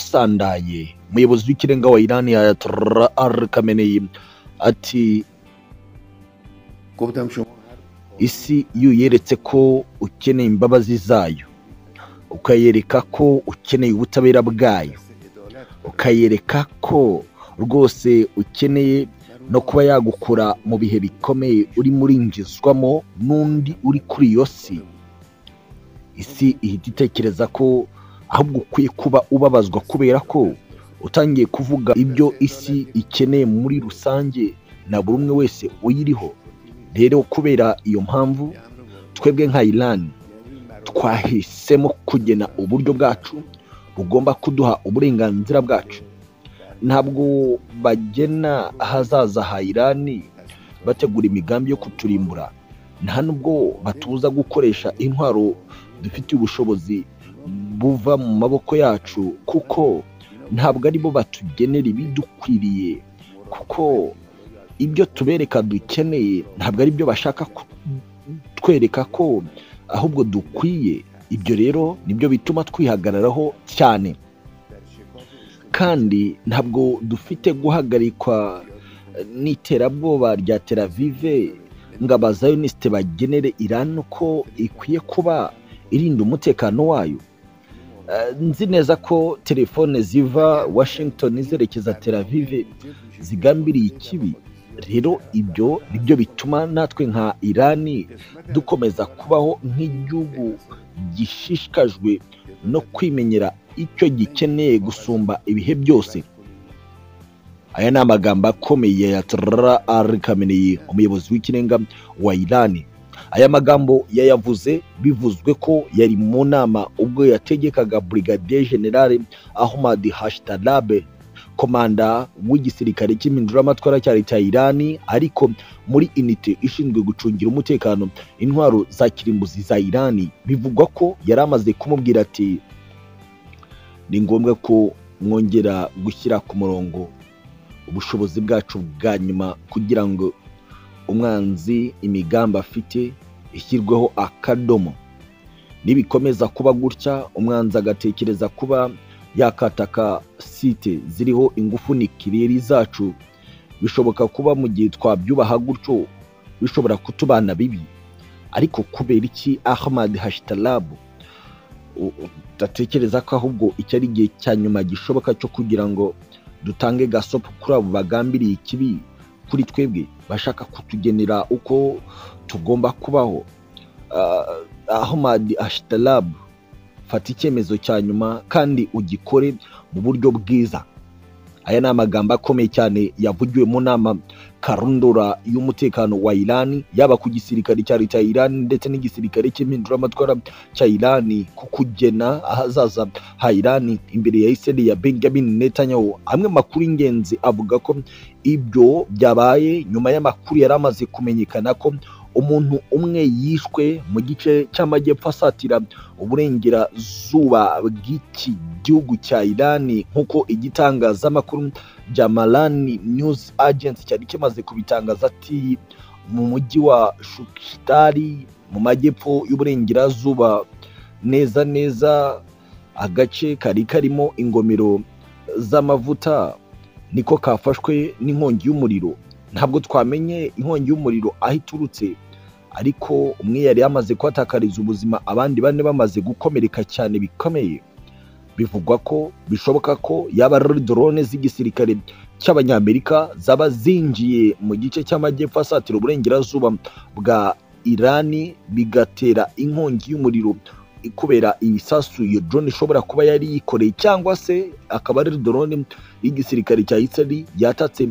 birasandaye umuyobozi w'ikirenga wa irani ayatollah kameneyi ati گفتم شما isi iyo uyeretse ko ukeneye imbabazi zayo ukayereka ko ukeneye ubutabera bwayo ukayereka ko rwose ukeneye no kuba yagukura mu bihe bikomeye urimo uringizwamo n'undi uri kuri iyo si isi ihita itekereza ko ahubwo ukwiye kuba ubabazwa kubera ko utangiye kuvuga ibyo isi ikeneye muri rusange na buri umwe wese uyiriho rero kubera iyo mpamvu twebwe nka irani twahisemo kugena uburyo bwacu bugomba kuduha uburenganzira bwacu ntabwo bagena ahazaza ha irani bategura imigambi yo kuturimbura nta nubwo batubuza gukoresha intwaro dufitiye ubushobozi buva mu maboko yacu kuko ntabwo aribo batugenera ibidukwiriye kuko ibyo tubereka dukeneye ntabwo ari byo bashaka kutwereka ko ahubwo dukwiye ibyo rero nibyo bituma twihagararaho cyane kandi ntabwo dufite guhagarikwa n'iterabwoba rya teravive ngo abazayonisite bagenere irani uko ikwiye kuba irinda umutekano wayo Eh, nzi neza ko telefone ziva washington zerekeza teravive zigambiriye ikibi rero ibyo nibyo bituma natwe nka irani dukomeza kubaho nk'igihugu gishishikajwe no kwimenyera icyo gikeneye gusumba ibihe byose aya ni amagambo akomeye ya Ayatollah Ali Khamenei umuyobozi w'ikirenga wa irani aya magambo yayavuze bivuzwe ko yari mu nama ubwo yategekaga brigadier general ahmad hashtarabe komanda w'igisirikare cy'impinduramatwara cya leta ya irani ariko muri inite ishinzwe gucungira umutekano intwaro za kirimbuzi za irani bivugwa ko yari amaze kumubwira ati ni ngombwa ko mwongera gushyira ku murongo ubushobozi bwacu bwa nyuma kugira ngo umwanzi imigambi afite ishyirweho akadomo nibikomeza kuba gutya umwanzi agatekereza kuba yakataka site ziriho ingufu nikirere zacu bishoboka kuba mu gihe twabyubaha gutyo bishobora kutubana bibi ariko kubera iki ahmad hashtarabu udatekereza ko ahubwo iki ari igihe cya nyuma gishoboka cyo kugira ngo dutange gasopo kuri abo bagambiriye ikibi kuri twebwe bashaka kutugenera uko tugomba kubaho Ah, ahmad hashtarabu fata icyemezo cya nyuma kandi ugikore mu buryo bwiza aya ni amagambo akomeye cyane yavugiwe mu nama karundura y'umutekano wa irani yaba ku gisirikare cya leta ya irani ndetse n'igisirikare cy'impinduramatwara cya irani ku kugena ahazaza ha irani imbere ya iseri ya benjamin netanyahu amwe makuru y'ingenzi avuga ko ibyo byabaye nyuma y'amakuru yari amaze kumenyekana ko umuntu umwe yishwe mu gice cy'amajyepfo asatira uburengerazuba bw'iki gihugu cya irani nk'uko igitangazamakuru bya marani news agency cyari kimaze kubitangaza ati mu mujyi wa shukitari mu majyepfo y'uburengerazuba neza neza agace kari karimo ingomero z'amavuta niko kafashwe n'inkongi y'umuriro ntabwo twamenye inkongi y'umuriro aho iturutse ariko umwe yari yamaze kuhatakariza ubuzima abandi bane bamaze gukomereka cyane bikomeye bivugwa ko bishoboka ko yaba ari drone z'igisirikare cy'abanyamerika zaba zinjiye mu gice cy'amajyepfo asatira uburengerazuba bwa irani bigatera inkongi y'umuriro kubera ibisasu iyo drone ishobora kuba yari yikoreye cyangwa se akaba ari drone y'igisirikare cya isirari yatatse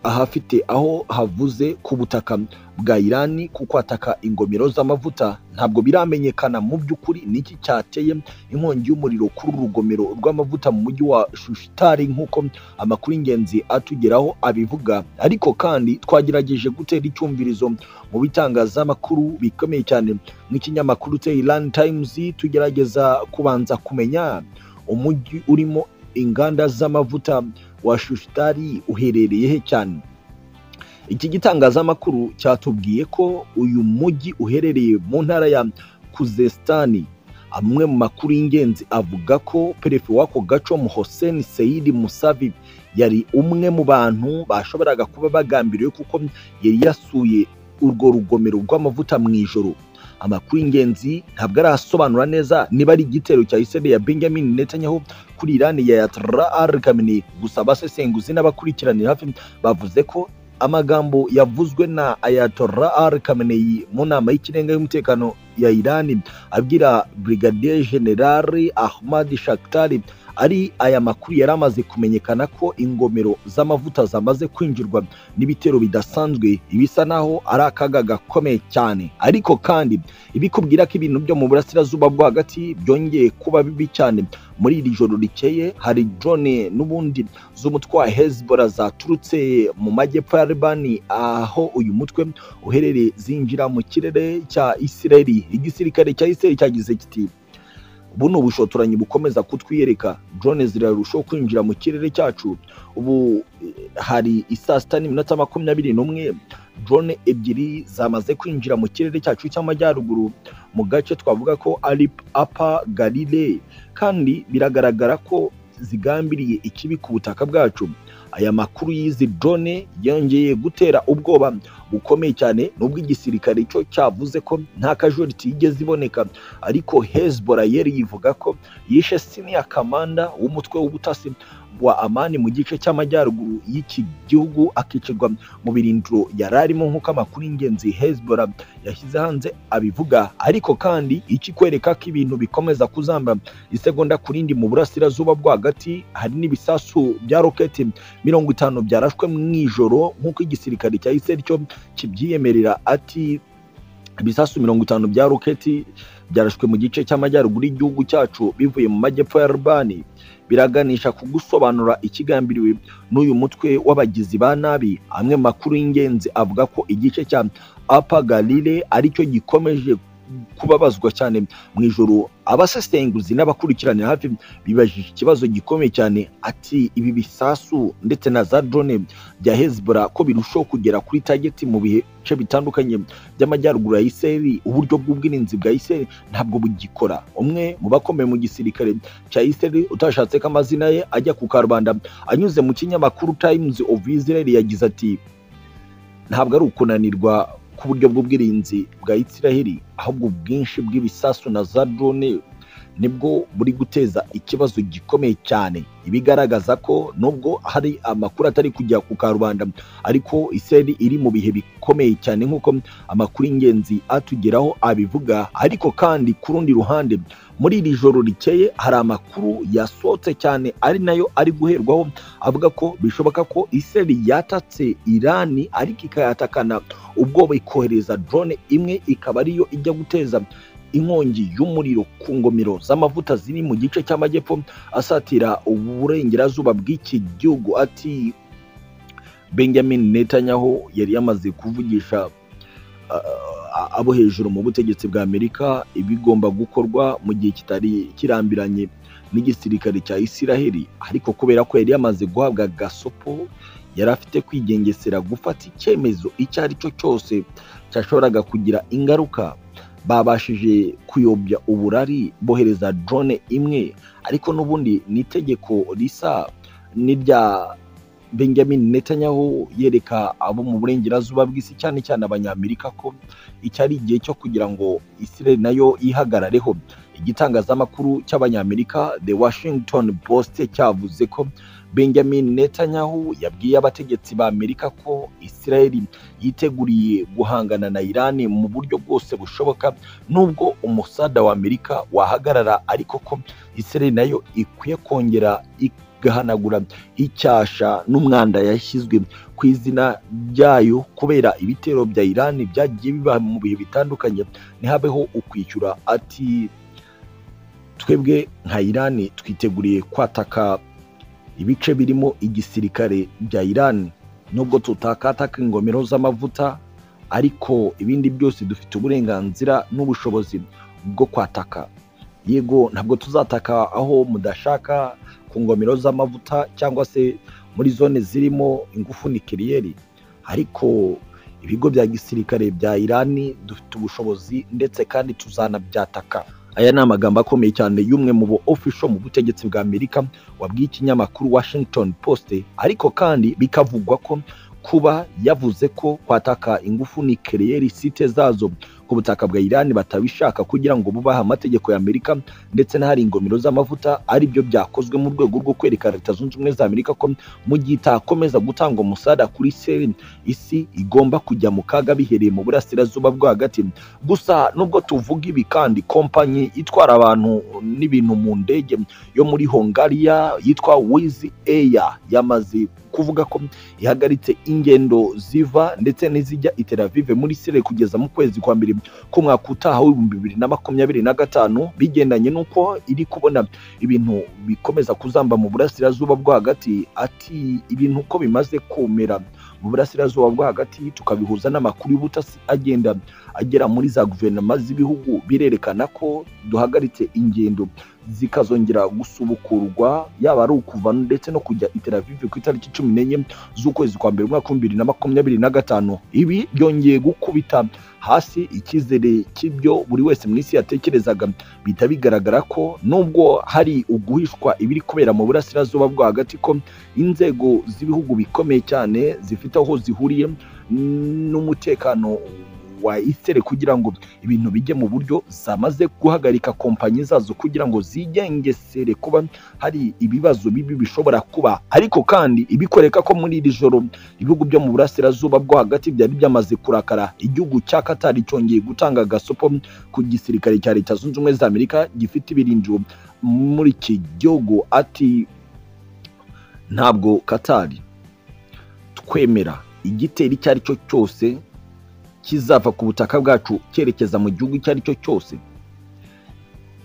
ahafite aho havuze ku butaka bwa irani kuko hataka ingomero z'amavuta ntabwo biramenyekana mu by'ukuri niki cyateye inkongi y'umuriro kuri uru rugomero rw'amavuta mu mujyi wa shushitari nk'uko amakuru y'ingenzi atugeraho abivuga ariko kandi twagerageje gutera icyumvirizo mu bitangazamakuru bikomeye cyane nk'ikinyamakuru cya iran times tugerageza kubanza kumenya umujyi urimo inganda z'amavuta wa shushitari uherereye he cyane iki gitangazamakuru cyatubwiye ko uyu mujyi uherereye mu ntara ya kuzesitani amwe mu makuru y'ingenzi avuga ko perefe w'ako gace Hussein Said Musavi yari umwe mu bantu bashoboraga kuba bagambiriwe kuko yari yasuye urwo rugomero rw'amavuta mu ijoro amakuru y'ingenzi ntabwo arasobanura neza niba ari igitero cya isebe ya benjamin netanyahu kuri irani ya yatra al kamini gusa abasesenguzi n'abakurikiranira hafi bavuze ko amagambo yavuzwe na ayatollah al kameneyi mu nama y'ikirenga y'umutekano ya irani abwira brigadier generali ahmad shaktari ari aya makuru yari amaze kumenyekana ko ingomero z'amavuta zamaze kwinjirwa n'ibitero bidasanzwe ibisa naho ari akaga gakomeye cyane ariko kandi ibikubwira ko ibintu byo mu burasirazuba bwo hagati byongeye kuba bibi cyane muri iri joro rikeye hari drone n'ubundi z'umutwe wa hezbora zaturutse mu majyepfo ya libani aho uyu mutwe uherereye zinjira mu kirere cya isireli igisirikare cya isireli cyagize kiti buno bushotoranyi bukomeza kutwiyereka drone zirarushaho kwinjira mu kirere cyacu ubu eh, hari isaa sita n'iminota makumyabiri n'umwe drone ebyiri zamaze kwinjira mu kirere cyacu cy'amajyaruguru mu gace twavuga ko ari apa galile kandi biragaragara ko zigambiriye ikibi ku butaka bwacu aya makuru y'izi drone yongeye gutera ubwoba bukomeye cyane nubwo igisirikare cyo cyavuze ko nta casualty yigeze iboneka ariko Hezbollah yari yivuga ko yishe senior commander w'umutwe w'ubutasi wa amani mu gice cy'amajyaruguru y'iki gihugu akicirwa mu birindiro yari arimo nk'uko amakuru y'ingenzi Hezbollah yashyize hanze abivuga ariko kandi iki kwereka ko ibintu bikomeza kuzamba isegonda ku rindi mu burasirazuba bwo hagati hari n'ibisasu bya roketi mirongo itanu byarashwe mu ijoro nk'uko igisirikare cya Israel cyo kibyiyemerera ati ibisasu mirongo itanu bya roketi byarashwe mu gice cy'amajyaruguru y'igihugu cyacu bivuye mu majyepfo ya Libani biraganisha ku gusobanura ikigambiriwe n'uyu mutwe w'abagizi ba nabi amwe mu makuru y'ingenzi avuga ko igice cya Apa Galile aricyo gikomeje kubabazwa cyane mu ijoro abasesenguzi n'abakurikiranira hafi bibajije ikibazo gikomeye cyane ati ibi bisasu ndetse na za drone bya Hezbollah ko birushaho kugera kuri target mu bihe bice bitandukanye by'amajyaruguru ya Isiraheli uburyo bw'ubwirinzi bwa Isiraheli ntabwo bugikora umwe mu bakomeye mu gisirikare cya Isiraheli utashatse ko amazina ye ajya ku karubanda anyuze mu kinyamakuru Times of Israel yagize ati ntabwo ari ukunanirwa k'uburyo bw'ubwirinzi bwa Isiraheli ahubwo ubwinshi bw'ibisasu na za drone nibwo buri guteza ikibazo gikomeye cyane ibigaragaza ko nubwo hari amakuru atari kujya ku karubanda ariko Isiraheli iri mu bihe bikomeye cyane nk'uko amakuru y'ingenzi atugeraho abivuga ariko kandi ku rundi ruhande muri iri joro rikeye hari amakuru yasohotse cyane ari nayo ari guherwaho avuga ko bishoboka ko Isiraheli yatatse Irani ariko ikayatakana ubwoba ikohereza drone imwe ikaba ariyo ijya guteza inkongi y'umuriro ku ngomero z'amavuta ziri mu gice cy'amajyepfo asatira uburengerazuba bw'iki gihugu ati benjamin netanyahu yari yamaze kuvugisha ah, abo hejuru mu butegetsi bwa amerika ibigomba gukorwa mu gihe kitari kirambiranye n'igisirikare cya isiraheli ariko kubera ko yari yamaze guhabwa gasopo yari afite kwigengesera gufata icyemezo icyo ari cyo cyose cyashoboraga kugira ingaruka babashije kuyobya uburari bohereza drone imwe ariko n'ubundi ni itegeko risa n'irya benjamin netanyahu yereka abo mu burengerazuba bw'isi cyane cyane abanyamerika ko iki ari igihe cyo kugira ngo isireli nayo yihagarareho igitangazamakuru cy'abanyamerika the washington post cyavuze ko benjamin netanyahu yabwiye abategetsi ba amerika ko isiraheli yiteguriye guhangana na irani mu buryo bwose bushoboka nubwo umusada wa amerika wahagarara ariko ko isiraheli nayo ikwiye kongera igahanagura icyasha n'umwanda yashyizwe ku izina ryayo kubera ibitero bya irani byagiye biba mu bihe bitandukanye ntihabeho ukwishyura ati twebwe nka irani twiteguriye kwataka ibice birimo igisirikare bya Iran nubwo tutakataka ingomero z'amavuta ariko ibindi byose dufite uburenganzira n'ubushobozi bwo kwataka yego ntabwo tuzataka aho mudashaka ku ngomero z'amavuta cyangwa se muri zone zirimo ingufu nikiriyeri ariko ibigo bya gisirikare bya Iran dufite ubushobozi ndetse kandi tuzanabyataka aya ni amagambo akomeye cyane y'umwe mu bo official mu butegetsi bwa amerika wabwiye ikinyamakuru washington post ariko kandi bikavugwa ko kuba yavuze ko kwataka ingufu ni kereyeri site zazo ku butaka bwa irani batabishaka kugira ngo bubahe amategeko ya amerika ndetse n'ahari ingomero z'amavuta ari byo byakozwe mu rwego rwo kwereka leta zunze ubumwe za amerika ko mu gihe itakomeza gutanga umusada kuri seri isi igomba kujya mu kaga bihereye mu burasirazuba bwo hagati gusa nubwo tuvuga ibi kandi kompanyi itwara abantu n'ibintu mu ndege yo muri hongariya yitwa wizi eya yamaze kuvuga ko ihagaritse ingendo ziva ndetse n'izijya i Tel Aviv muri Israel kugeza mu kwezi kwa mbere k'umwaka utaha w'ibihumbi bibiri na makumyabiri na gatanu bigendanye n'uko iri kubona ibintu bikomeza kuzamba mu burasirazuba bwo hagati ati ibintu uko bimaze kumera mu burasirazuba bwo hagati tukabihuza n'amakuru y'ubutasi agenda agera muri za guverinoma z'ibihugu birerekana ko duhagaritse ingendo zikazongera gusubukurwa yaba ari ukuva ndetse no kujya i Tel Aviv ku itariki cumi n'enye z'ukwezi kwa mbere umwaka w'ibihumbi bibiri na makumyabiri na gatanu ibi byongeye gukubita hasi icyizere cy'ibyo buri wese mu isi yatekerezaga bihita bigaragara ko nubwo hari uguhishwa ibiri kubera mu burasirazuba bwo hagati ko inzego z'ibihugu bikomeye cyane zifite aho zihuriye n'umutekano wa isere kugira ngo ibintu bijye mu buryo zamaze guhagarika kompanyi zazo kugira ngo zigengesere kuba hari ibibazo bibi bishobora kuba ariko kandi ibikwereka ko muri iri joro ibihugu byo mu burasirazuba bwo hagati byari byamaze kurakara igihugu cya katari cyongeye gutanga agasopo ku gisirikare cya leta zunze ubumwe za amerika gifite ibirindiro muri iki gihugu ati ntabwo katari twemera igitero icyo ari cyo cyose kizava ku butaka bwacu cyerekeza mu gihugu icyo ari cyo cyose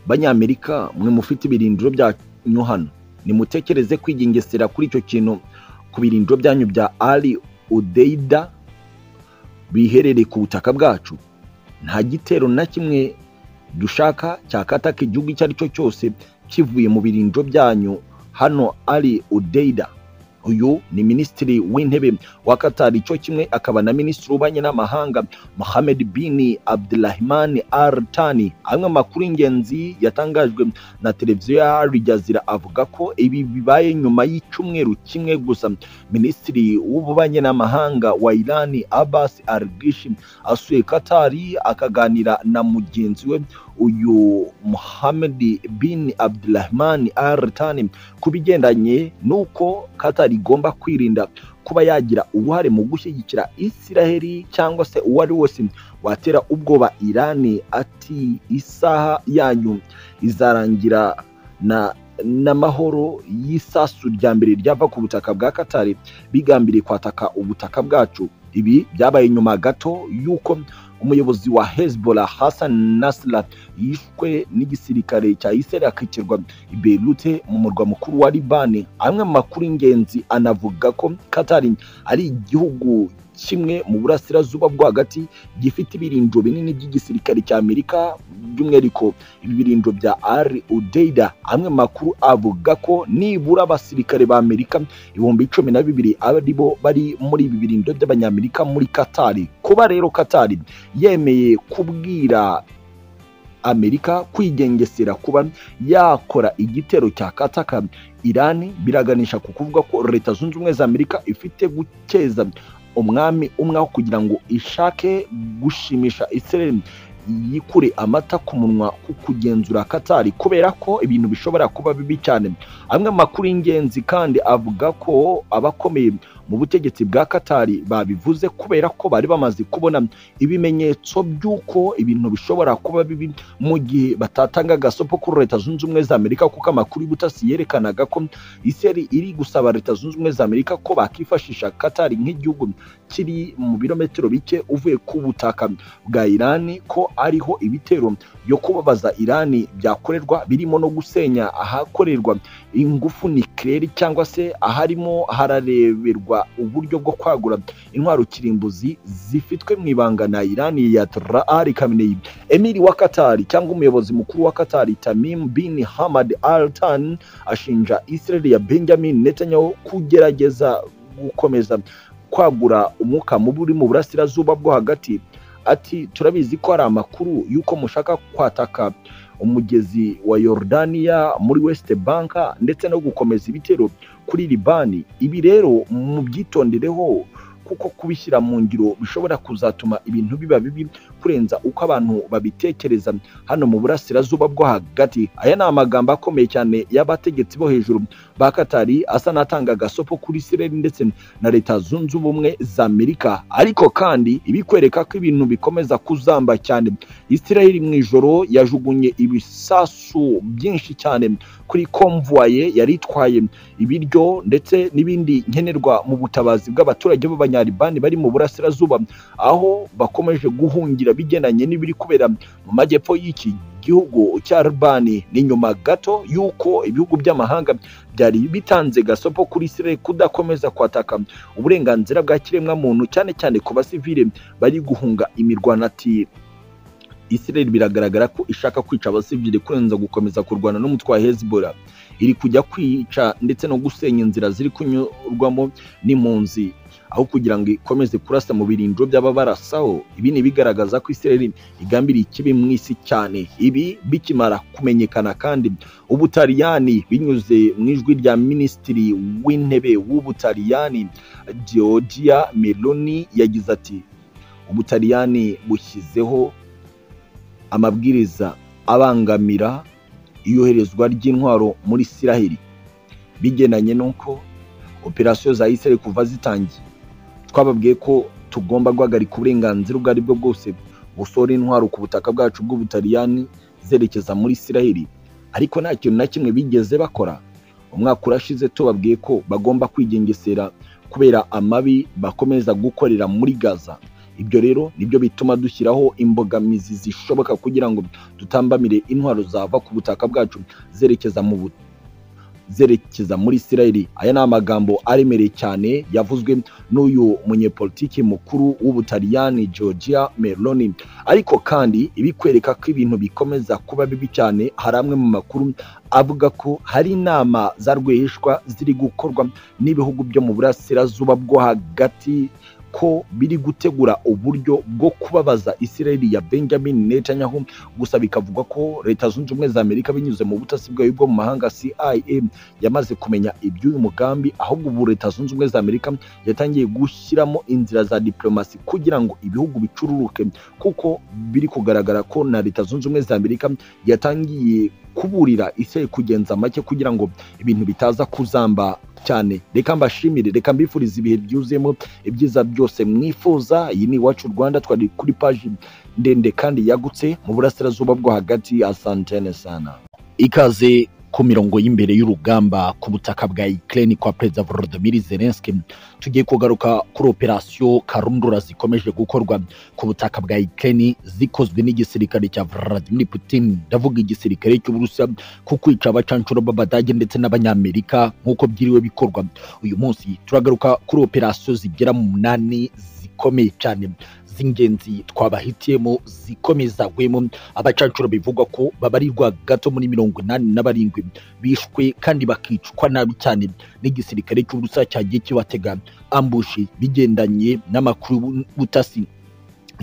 banyamerika mwe mufite ibirindiro byanyu hano nimutekereze kwigengesera kuri icyo kintu ku birindiro byanyu bya ari udeida biherereye ku butaka bwacu nta gitero na kimwe dushaka cyakataka igihugu icyo ari cyo cyose kivuye mu birindiro byanyu hano ari udeida uyu ni minisitiri w'intebe wa katari cyo kimwe akaba na minisitiri w'ububanyi n'amahanga mohamed bin abdurahman al tani amwe amakuru y'ingenzi yatangajwe na televiziyo ya al jazeera avuga ko ibi bibaye nyuma y'icyumweru kimwe gusa minisitiri w'ububanyi n'amahanga wa irani abbas al gishi asuye katari akaganira na mugenzi we uyu Mohamed bin Abdulrahman Al Thani ku bigendanye n'uko Qatar igomba kwirinda kuba yagira uruhare mu gushyigikira Isiraheli cyangwa se uwo ari wese watera ubwoba Irani ati isaha yanyu izarangira na n'amahoro y'isasu rya mbere ryava ku butaka bwa Qatar bigambiriye kwataka ubutaka bwacu ibi byabaye nyuma gato y'uko umuyobozi wa Hezbollah Hassan Nasrallah yishwe n'igisirikare cya Israel akicirwa i Beirut mu murwa mukuru wa Liban amwe mu makuru y'ingenzi anavuga ko Qatar ari igihugu kimwe mu burasirazuba bwo hagati gifite ibirindiro binini by'igisirikare cya Amerika by'umwihariko ibi birindiro bya Al Udeida amwe makuru avuga ko nibura abasirikare ba Amerika ibihumbi cumi na bibiri aribo bari muri ibi birindiro by'abanyamerika muri Katari kuba rero Katari yemeye kubwira amerika kwigengesera kuba yakora igitero cya kataka irani biraganisha ku kuvuga ko leta zunze ubumwe za amerika ifite gukeza umwami umwe aho kugira ngo ishake gushimisha israel yikure amata ku munwa ku kugenzura katari kubera ko ibintu bishobora kuba bibi cyane amwe amakuru y'ingenzi kandi avuga ko abakomeye mu butegetsi bwa katari babivuze kubera ko bari bamaze kubona ibimenyetso by'uko ibintu bishobora kuba bibi mu gihe batatanga agasopo kuri leta zunze ubumwe za amerika kuko amakuru y'ubutasi yerekanaga ko iseri iri gusaba leta zunze ubumwe za amerika ko bakifashisha katari nk'igihugu kiri mu birometero bike uvuye ku butaka bwa irani ko ariho ibitero byo kubabaza irani byakorerwa birimo no gusenya ahakorerwa ingufu nikirere cyangwa se aharimo harareberwa uburyo bwo kwagura intwaro kirimbuzi zifitwe mu ibanga na irani ya Traari Khamenei emiri wa Katari cyangwa umuyobozi mukuru wa Katari Tamim bin Hamad Al Thani ashinja Israel ya Benjamin Netanyahu kugerageza gukomeza kwagura umwuka mubi uri mu burasirazuba bwo hagati ati turabizi ko hari amakuru y'uko mushaka kwataka umugezi wa yorodaniya muri west bank ndetse no gukomeza ibitero kuri libani ibi rero mubyitondereho kuko kubishyira mu ngiro bishobora kuzatuma ibintu biba bibi kurenza uko abantu babitekereza hano mu burasirazuba bwo hagati aya ni amagambo akomeye cyane y'abategetsi bo hejuru ba katari asa n'atanga agasopo kuri isireli ndetse na leta zunze ubumwe za amerika ariko kandi ibikwereka ko ibintu bikomeza kuzamba cyane isireli mu ijoro yajugunye ibisasu byinshi cyane kuri komvuwaye yari itwaye ibiryo ndetse n'ibindi nkenerwa mu butabazi bw'abaturage b'abanyaribani bari mu burasirazuba aho bakomeje guhungira bigendanye n'ibiri kubera mu majyepfo y'iki gihugu cya rubani ni nyuma gato y'uko ibihugu by'amahanga byari bitanze gasopo kuri isireli kudakomeza kwataka uburenganzira bwa kiremwamuntu cyane cyane ku basivile bari guhunga imirwanatire isireli biragaragara ko ishaka kwica abasivile kurenza gukomeza kurwana n'umutwe wa hezibora iri kujya kwica ndetse no gusenya inzira ziri kunyurwamo n'impunzi aho kugira ngo ikomeze kurasa mu birindiro by'ababarasaho ibi ni ibigaragaza ko isireli igambiriye ikibi mu isi cyane ibi bikimara kumenyekana kandi ubutaliyani binyuze mu ijwi rya minisitiri w'intebe w'ubutaliyani georgia meloni yagize ati ubutaliyani bushyizeho amabwiriza abangamira iyoherezwa ry'intwaro muri isiraheli bigendanye n'uko operasiyo za isiraheli kuva zitangiye twababwiye ko tugomba guhagarika uburenganzira ubwo ari bwo bwose busohora intwaro ku butaka bwacu bw'ubutaliyani zerekeza muri isiraheli ariko nta kintu na kimwe bigeze bakora umwaka urashize tubabwiye ko bagomba kwigengesera kubera amabi bakomeza gukorera muri gaza ibyo rero nibyo bituma dushyiraho imbogamizi zishoboka kugira ngo tutambamire intwaro zava ku butaka bwacu zerekeza mu butaka zerekeza muri isirayeli aya ni amagambo aremereye cyane yavuzwe n'uyu munyepolitiki mukuru w'ubutaliyani georgia meloni ariko kandi ibikwereka ko ibintu bikomeza kuba bibi cyane hari amwe mu makuru avuga ko hari inama za rwihishwa ziri gukorwa n'ibihugu byo mu burasirazuba bwo hagati ko biri gutegura uburyo bwo kubabaza isireli ya benjamin netanyahu gusa bikavugwa ko leta zunze ubumwe za amerika binyuze mu butasi bwayo bwo mu mahanga cia yamaze kumenya iby'uyu mugambi ahubwo ubu leta zunze ubumwe za amerika yatangiye gushyiramo inzira za diplomasi kugira ngo ibihugu bicururuke kuko biri kugaragara ko na leta zunze ubumwe za amerika yatangiye kuburira isireli kugenza make kugira ngo ibintu bitaza kuzamba cyane reka mbashimire reka mbifurize ibihe byuzuyemo ibyiza byose mwifuza iyi ni iwacu rwanda twari kuri paji ndende kandi yagutse mu burasirazuba bwo hagati asantene sana ikaze ku mirongo y'imbere y'urugamba ku butaka bwa Ukraine kwa Perezida Volodymyr Zelensky tugiye kugaruka kuri operasiyo karundura zikomeje gukorwa ku butaka bwa Ukraine zikozwe n'igisirikare cya Vladimir Putin ndavuga igisirikare cy'Uburusiya ku kwica abacancuro b'Abadage ndetse n'Abanyamerika nk'uko byiriwe bikorwa uyu munsi turagaruka kuri operasiyo zigera mu munani zikomeye cyane z'ingenzi twabahitiyemo zikomezagwemo abacancuro bivugwa ko babarirwa gato muri mirongo inani na barindwi bishwe kandi bakicwa nabi cyane n'igisirikare cy'uburusiya cyagiye kibatega ambushi bigendanye n'amakuru y'ubutasi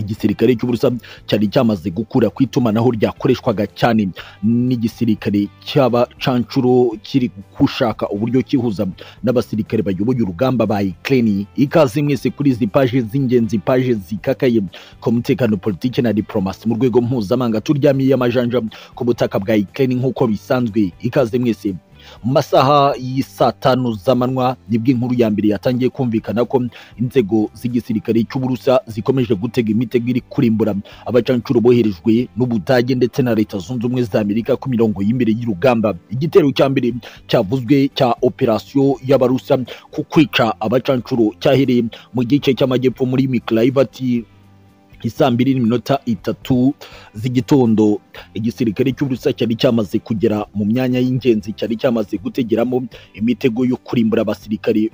igisirikare cy'uburusiya cyari cyamaze gukura ku itumanaho ryakoreshwaga cyane n'igisirikare cy'abacancuro kiri gushaka uburyo kihuza n'abasirikare bayoboye urugamba ba Ukraine ikaze mwese kuri izi paje z'ingenzi paje zikakaye ku mutekano politiki na diplomasi mu rwego mpuzamahanga turyamiye amajanja ku butaka bwa Ukraine nk'uko bisanzwe ikaze mwese mu masaha y'isaa tanu z'amanywa nibwo inkuru ya mbere yatangiye kumvikana ko inzego z'igisirikare cy'uburusa zikomeje gutega imitego iri kurimbura abacancuro boherejwe n'ubudage ndetse na leta zunze ubumwe za amerika ku mirongo y'imbere y'urugamba igitero cya mbere cyavuzwe cya operasiyo y'abarusa ku kwica abacancuro cyahereye mu gice cy'amajyepfo muri mikirayivati isaa mbiri n'iminota itatu z'igitondo igisirikare cy'uburusiya cyari cyamaze kugera mu myanya y'ingenzi cyari cyamaze gutegeramo imitego yo kurimbura abasirikare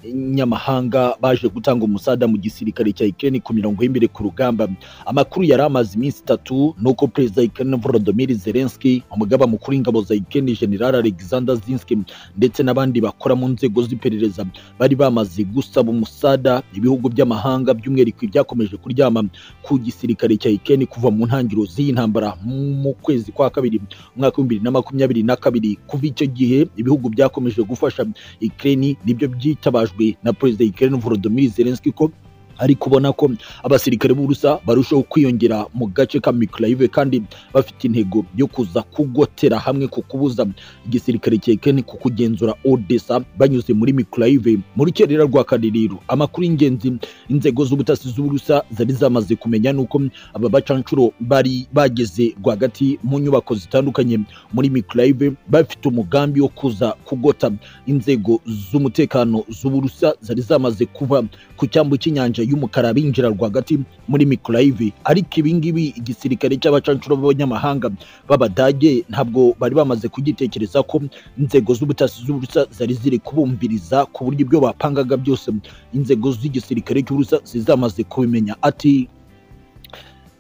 b'abanyamahanga baje gutanga umusada mu gisirikare cya Ukraine ku mirongo y'imbere ku rugamba amakuru yari amaze iminsi itatu nuko perezida Ukraine Volodymyr Zelensky umugaba mukuru w'ingabo za Ukraine General Alexander Zinski ndetse n'abandi bakora mu nzego z'iperereza bari bamaze gusaba umusada ibihugu by'amahanga by'umwihariko ibyakomeje kuryama ku gisirikare cya Ukraine kuva mu ntangiriro z'iyi ntambara mu kwezi kwa kabiri umwaka w'ibihumbi bibiri na makumyabiri na kabiri kuva icyo gihe ibihugu byakomeje gufasha ikirere nibyo byitabajwe na perezida ikirere volodimir zelenski ko ari kubona ko abasirikare b'uburusa barushaho kwiyongera mu gace ka mikarayive kandi bafite intego yo kuza kugotera hamwe ku kubuza igisirikare cya ekeni ku kugenzura odesa banyuze muri mikarayive mu rukerera rwa kaririro amakuru y'ingenzi inzego z'ubutasi z'uburusa zari zamaze kumenya nuko aba bacanshuro bari bageze rwagati mu nyubako zitandukanye muri mikarayive bafite umugambi wo kuza kugota inzego z'umutekano z'uburusa zari zamaze kuva ku cyambu cy'inyanja y'umukara binjira rwagati muri mikoroyive ariko ibingibi igisirikare cy'abacanshuro b'abanyamahanga b'abadage ntabwo bari bamaze kugitekereza ko inzego z'ubutasi z'uburusa zari ziri kubumviriza ku buryo ibyo bapangaga byose inzego z'igisirikare cy'uburusa zizamaze kubimenya ati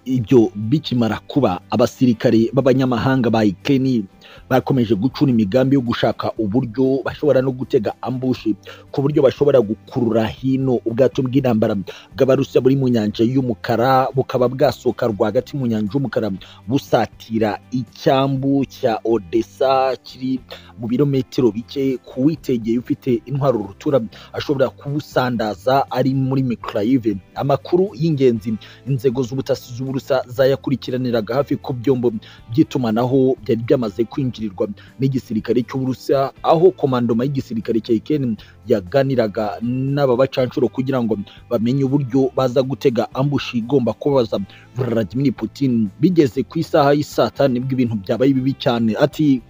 ibyo bikimara kuba abasirikare b'abanyamahanga ba ikeni bakomeje gucura imigambi yo gushaka uburyo bashobora no gutega ambushi ku buryo bashobora gukurura hino ubwato bw'intambara bw'abarusiya buri mu nyanja y'umukara bukaba bwasohoka rwagati mu nyanja y'umukara busatira icyambu cya odessa kiri mu birometero bike kuwitegeye ufite intwaro rutura ashobora kubusandaza ari muri mikoroyive amakuru y'ingenzi inzego z'ubutasi z'ubu rusa zayakurikiraniraga hafi ku byombo by'itumanaho byari byamaze kwinjirirwa n'igisirikare cy'uburusiya aho komandoma y'igisirikare cya ikeni yaganiraga n'aba bacanshuro kugira ngo bamenye uburyo baza gutega ambushi igomba kubaza vladimir putin bigeze ku isaha y'isaa tanu nibwo ibintu byabaye bibi cyane ati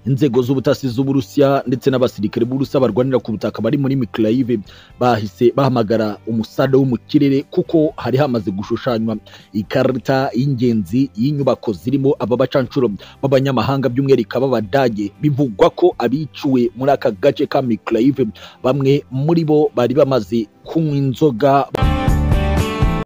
inzego z'ubutasi z'uburusiya ndetse n'abasirikare b'uburusiya barwanira ku butaka bari muri mikarayive bahise bahamagara umusada wo mu kirere kuko hari hamaze gushushanywa ikarita y'ingenzi y'inyubako zirimo aba bacanshuro b'abanyamahanga by'umwihariko b'abadage bivugwa ko abiciwe muri aka gace ka mikarayive bamwe muri bo bari bamaze kunywa inzoga